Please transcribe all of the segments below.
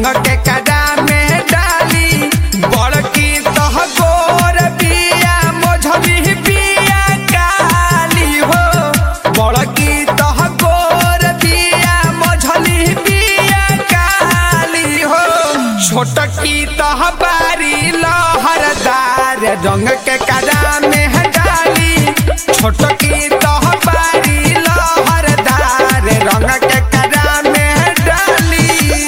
रंग के कड़ा में डाली बड़की तह गोर बिया मोझली बिया काली हो बड़की तह गोर बिया मोझली बिया काली हो छोटकी तह बारी लहरदार रंग के कड़ा में डाली छोटकी तह बारी लहरदार रंग के कड़ा में डाली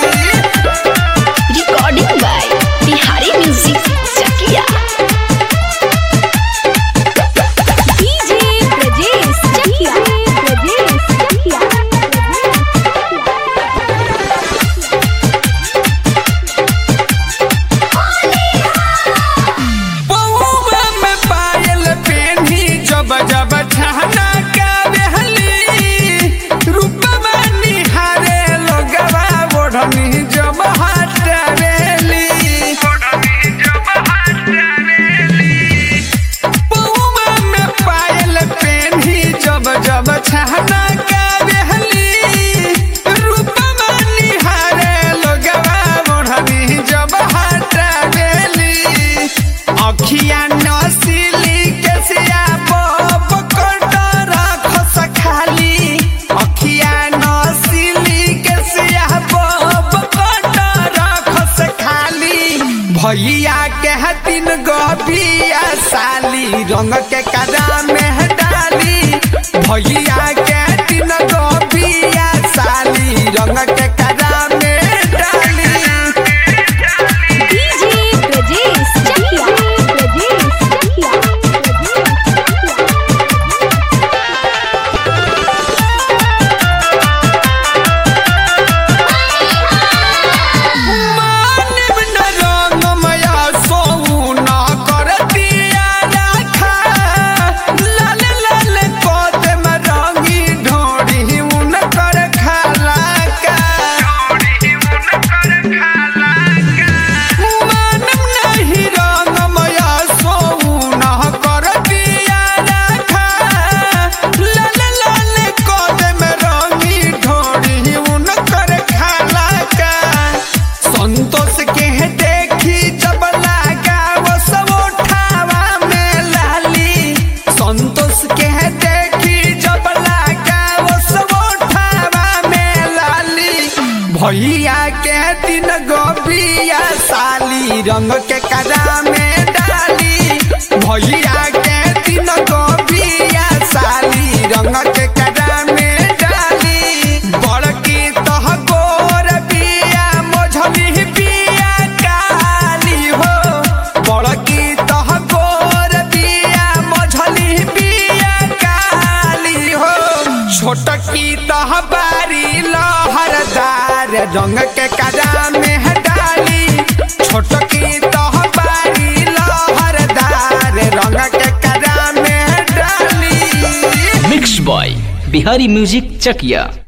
Recording by Bihari Music Chakia. DJ Brajesh Chakia. Brajesh Chakia. पौवा में पायल पेन्ही जब जब छाना का बेहली रूपवा निहारे लोगवा ओढ़नी जब हटरेली पौवा में पायल पेन्ही जब जब छाना का बेहली रूपवा निहारे लोगवा ओढ़नी जब हटरेली अखिया नसीली केसिया बब कटर खस खाली अखिया नसीली केसिया बब कटर खस खाली भैया के हतिन गबिया साली रंग के कदा में डाली भैया के हतिन गबिया साली रंग के कदा में डाली DJ Brajesh Chakia. Brajesh Chakia. मानिब न रंगमया सोऊ न करतिया राखा। लाल लाल कोदम रंगी ढोरी उनकर खालाका। मानिब नहीं रंगमया सोऊ न करतिया राखा। लाल लाल कोदम रंगी ढोरी उनकर खालाका। संतोष के देखी जब लागा वो सब उठावा में लाली संतोष के देखी जब लागा वो सब उठावा में लाली भैया के दिन गोबिया साली रंग के कदा में डाली भैया के दिन गोबिया साली रंग के कदा में डाली बड़की तह गोर बिया मोझली बिया काली हो बड़की तह गोर बिया मोझली बिया काली हो छोटकी तह बारी लहरदार रंग के कदा में डाली छोटकी तह बारी लहरदार रंग के कदा में डाली mix by Bihari music Chakiya